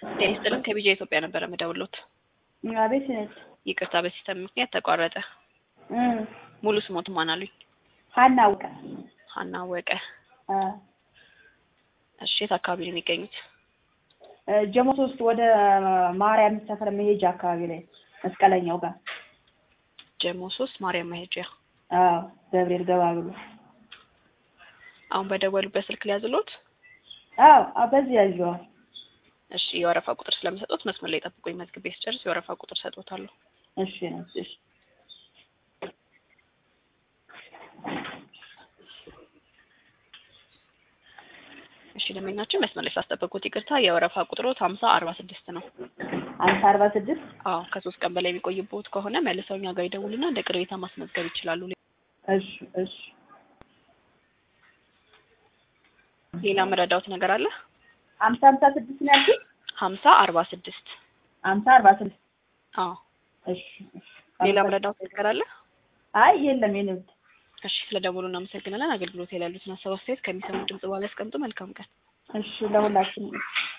ጤና ይስጥልን ከቢጃ ኢትዮጵያ ነበረ የምደውልዎት። አቤት እህት። ይቅርታ በሲስተም ምክንያት ተቋረጠ። እም ሙሉ ስሞት ማን አሉኝ? ሀና አውቀ ሀና አወቀ። አ እሺ የት አካባቢ ነው የሚገኙት? ጀሞ ሶስት ወደ ማርያም ሰፈር መሄጃ አካባቢ ላይ መስቀለኛው ጋር ጀሞ ሶስት ማርያም መሄጃ። አዎ ገብርኤል ገባ ብሎ አሁን በደወሉበት ስልክ ሊያዝሎት? አዎ አዎ በዚህ ያዥዋል እሺ የወረፋ ቁጥር ስለምሰጡት መስመር ላይ ጠብቁኝ። መዝግቤ ስጨርስ የወረፋ ቁጥር ሰጥዎታለሁ። እሺ ነው እሺ እሺ ደንበኛችን መስመር ላይ ስላስጠበቁት ይቅርታ። የወረፋ ቁጥሮት ሀምሳ አርባ ስድስት ነው። አምሳ አርባ ስድስት አዎ ከሶስት ቀን በላይ የሚቆይቦት ከሆነ መልሰው እኛ ጋር ይደውሉና እንደ ቅሬታ ማስመዝገብ ይችላሉ። እሺ እሺ ሌላ መረዳውት ነገር አለ? አምሳ አምሳ ስድስት ነው ያልኩት ሀምሳ አርባ ስድስት አምሳ አርባ ስድስት አዎ እሺ እሺ ሌላ መረዳውት ነገር አለ? አይ የለም የኔ ውድ እሺ ስለ ደውሉ እናመሰግናለን። አገልግሎት ላይ ያሉትን ሀሳብ አስተያየት ከሚሰሙ ድምጽ በኋላ ያስቀምጡ። መልካም ቀን። እሺ ለሁላችንም